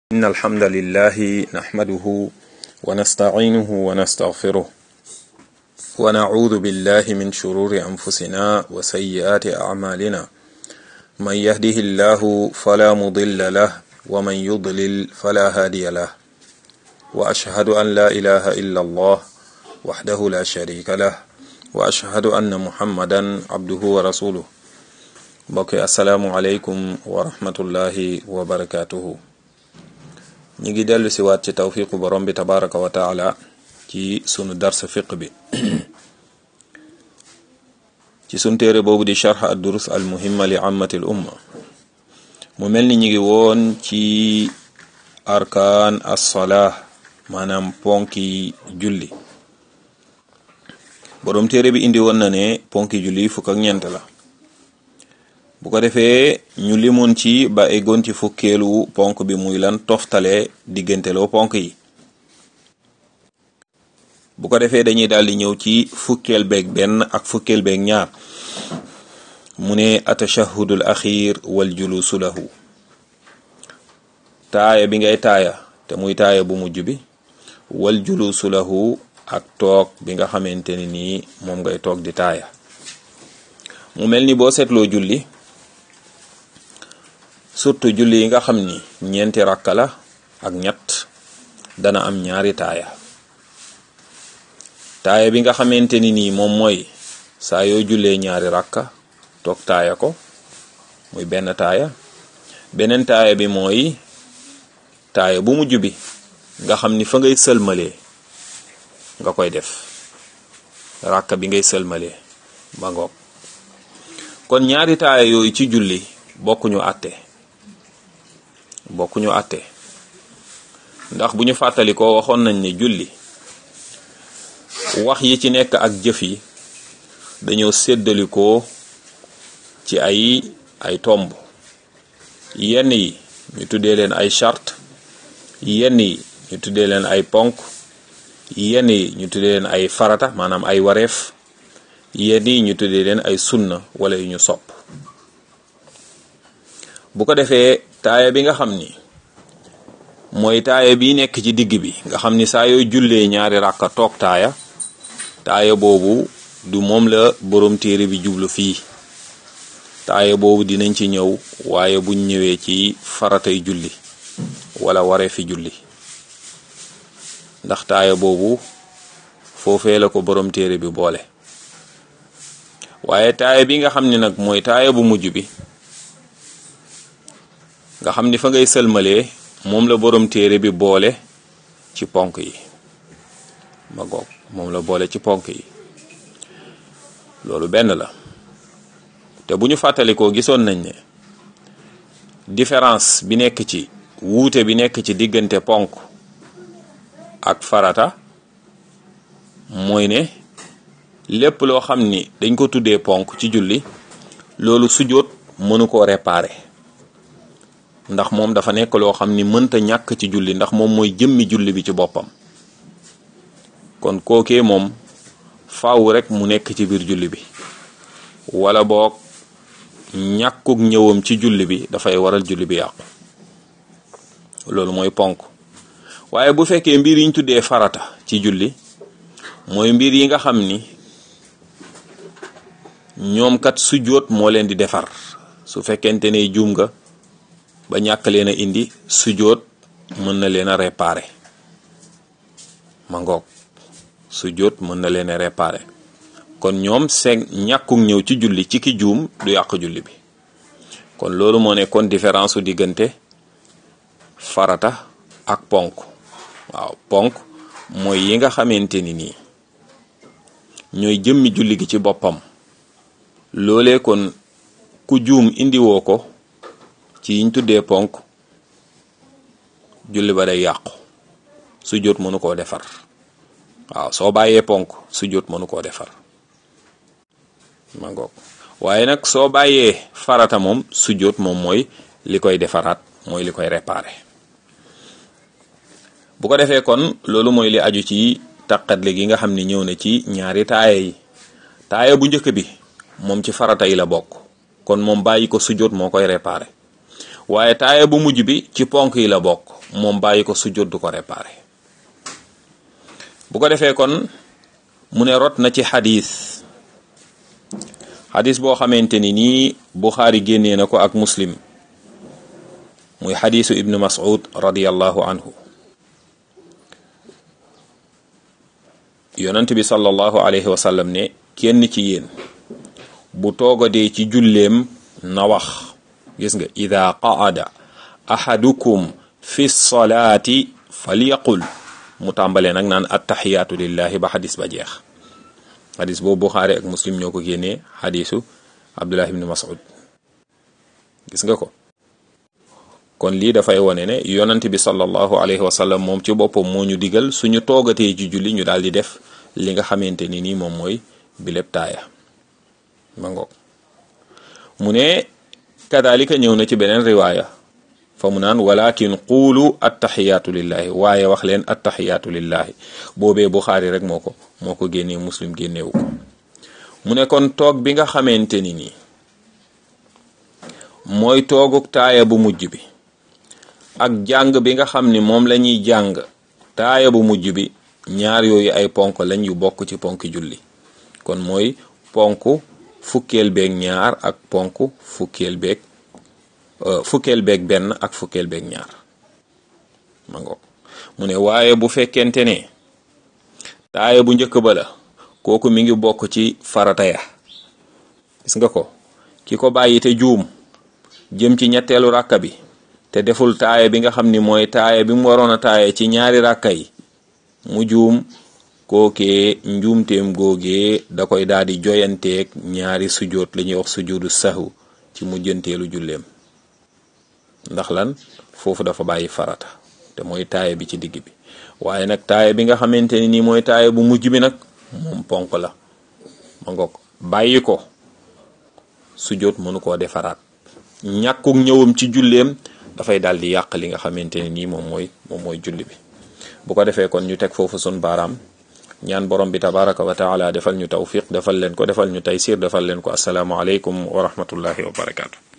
إن الحمد لله نحمده ونستعينه ونستغفره ونعوذ بالله من شرور أنفسنا وسيئات أعمالنا من يهده الله فلا مضل له ومن يضلل فلا هادي له وأشهد أن لا إله إلا الله وحده لا شريك له وأشهد أن محمدا عبده ورسوله mbokki asalaamualeykum wa rahmatullahi wa barakatuhu ñi ngi dellu si waat ci tawfiqu borom bi tabaraka wa taala ci sunu dars fiq bi ci sunu téere boobu di charx ad durus al muhimma li ammati l umma mu mel ni ñi ngi woon ci arkaan assalaa maanaam ponki julli borom téere bi indi woon na ne ponki julli fukk ak ñeent la bu ko defee ñu limoon ci ba eggoon ci fukkeelu ponk bi muy lan toftale digganteloo ponk yi bu ko defee dañuy daal di ñëw ci fukkeel beeg benn ak fukkeel beeg ñaar mu ne atashahudul axir wal julusu lahu taaya bi ngay taaya te muy taaya bu mujj bi wal julusu lahu ak toog bi nga xamante ne nii moom ngay toog di taaya mu mel ni boo seetloo julli surtout julli yi nga xam ni ñeenti rakka la ak ñett dana am ñaari taaya taaya bi nga xamante ni nii moom mooy saa yoo jullee ñaari rakka toog taaya ko muy benn taaya beneen taaya bi mooy taaya bu mujj bi nga xam ni fa ngay sëlmalee nga koy def rakka bi ngay sëlmalee ba ngoog kon ñaari taaya yooyu ci julli bokkuñu àtte bokkuñu àtte ndax bu ñu fàttali ko waxoon nañ ne julli wax yi ci nekk ak jëf yi dañoo séddalikoo ci ay ay tomb yenn yi ñu tuddee leen ay charte yenn yi ñu tuddee leen ay ponk yenn yi ñu tuddee leen ay farata maanaam ay wareef yenn yi ñu tuddee leen ay sunna wala yu ñu sopp bu ko defee taaya bi nga xam ni mooy taaya bi nekk ci digg bi nga xam ni saa yoo jullee ñaari ràkka toog taaya taaya boobu du moom la borom téere bi jublu fii taaya boobu dinañ ci ñëw waaye buñ ñëwee ci faratay julli wala waree fi julli ndax taaya boobu foofee la ko borom téere bi boole waaye taaya bi nga xam ni nag mooy taaya bu mujj bi nga xam ni fa ngay sëlmalee moom la borom téere bi boole ci ponk yi ma goog moom la boole ci ponk yi loolu benn la te bu ñu fàttalikoo gisoon nañ ne différence bi nekk ci wuute bi nekk ci diggante ponk ak farata mooy ne lépp loo xam ni dañ ko tuddee ponk ci julli loolu sujjóot mënu koo réparer ndax moom dafa nekk loo xam ni mënta ñàkk ci julli ndax moom mooy jëmmi julli bi ci boppam kon kookee moom faaw rek mu nekk ci biir julli bi wala boog ñàkkuk ñëwam ci julli bi dafay waral julli bi yàqu loolu mooy ponk waaye bu fekkee mbir yi ñu tuddee farata ci julli mooy mbir yi nga xam ni ñoom kat sujjóot moo leen di defar su fekkente ne juum nga ba ñàkk leen a indi sujjóot mën na leen a réparer ma ngoog sujjóot mën na leen a réparer kon ñoom seen ñàkkuk ñëw ci julli ci ki juum du yàq julli bi kon loolu moo nekkoon différence su diggante farata ak ponk waaw ponk mooy yi nga xamante ni nii ñooy jëmmi julli gi ci boppam loolee kon ku juum indiwoo ko ci yiñ tuddee ponk julli ba day yàqu sujjóot mënu koo defar waaw soo bàyyee ponk sujjóot mënu koo defar ma ngoog waaye nag soo bàyyee farata moom sujjóot moom mooy li koy defaraat mooy li koy réparer bu ko defee kon loolu mooy li aju ci taqatle gi nga xam ne ñëw na ci ñaari taaya yi taaya bu njëkk bi moom ci farata yi la bokk kon moom bàyyi ko sujjóot moo koy réparer waaye taaya bu mujj bi ci ponk yi la bokk moom bàyyi ko sujjóot du ko réparé bu ko defee kon mu ne rot na ci xadis xadis boo xamante ni nii Buxaari génnee na ko ak muslim muy xadisu ibnu mas'ud radiyallahu anhu yonent bi sallallahu alayhi wa sallam ne kenn ci yéen bu toogadee ci julleem na wax gis nga ida qaada ahadukum fi salaati falyaqul mu tàmbalee nag naan attaxiyaatu lillahi ba xadis ba jeex xadis boobu Buxaari ak muslim ñoo ko génnee xadisu abdullah ibni mas'ud gis nga ko kon lii dafay wone ne yonent bi sallallahu alayhi wa sallam moom ci boppam moo ñu digal suñu toogatee ci julli ñu daal di def li nga xamante ni nii moom mooy bileb taaya ma ngoog mu ne kadalika ñëw na ci beneen riwaaya fa mu naan walakin quulu attaxiyaatu lillahi waaye wax leen attaxiyaatu lillahi boobee Buxaari rek moo ko moo ko génnee muslim génnewu ko mu ne kon toog bi nga xamante ni nii mooy tooguk taaya bu mujj bi ak jàng bi nga xam ni moom la ñuy jàng taaya bu mujj bi ñaar yooyu ay ponk lañ yu bokk ci ponk julli kon mooy ponk fukkeel beeg ñaar ak ponk fukkeel beeg fukkeel beeg benn ak fukkeel beeg ñaar ma ngoog mu ne waaye bu fekkente ne taaya bu njëkk ba la kooku mi ngi bokk ci farata ya gis nga ko ki ko bàyyi te juum jëm ci ñetteelu ràkka bi te deful taaya bi nga xam ni mooy taaya bi mu waroon a taaya ci ñaari ràkka yi mu juum kookee njuumteem googee da koy daal di joyanteeg ñaari sujoot la ñuy wax sujudu sahu ci mujjanteelu julleem ndax lan foofu dafa bàyyi farata te mooy taaya bi ci digg bi waaye nag taaya bi nga xamante ni nii mooy taaya bu mujj bi nag moom ponk la ma ngoog bàyyi ko sujoot mënu koo defaraat ñàkkuk ñëwam ci julleem dafay daal di yàq li nga xamante ne nii moom mooy moom mooy julli bi bu ko defee kon ñu teg foofu sun baaraam ñaan borom bi tabaraka wa taala defal ñu tawfiq defal leen ko defal ñu taysir defal leen ko asalaamu aleykum wa rahmatullahi wa barakaatu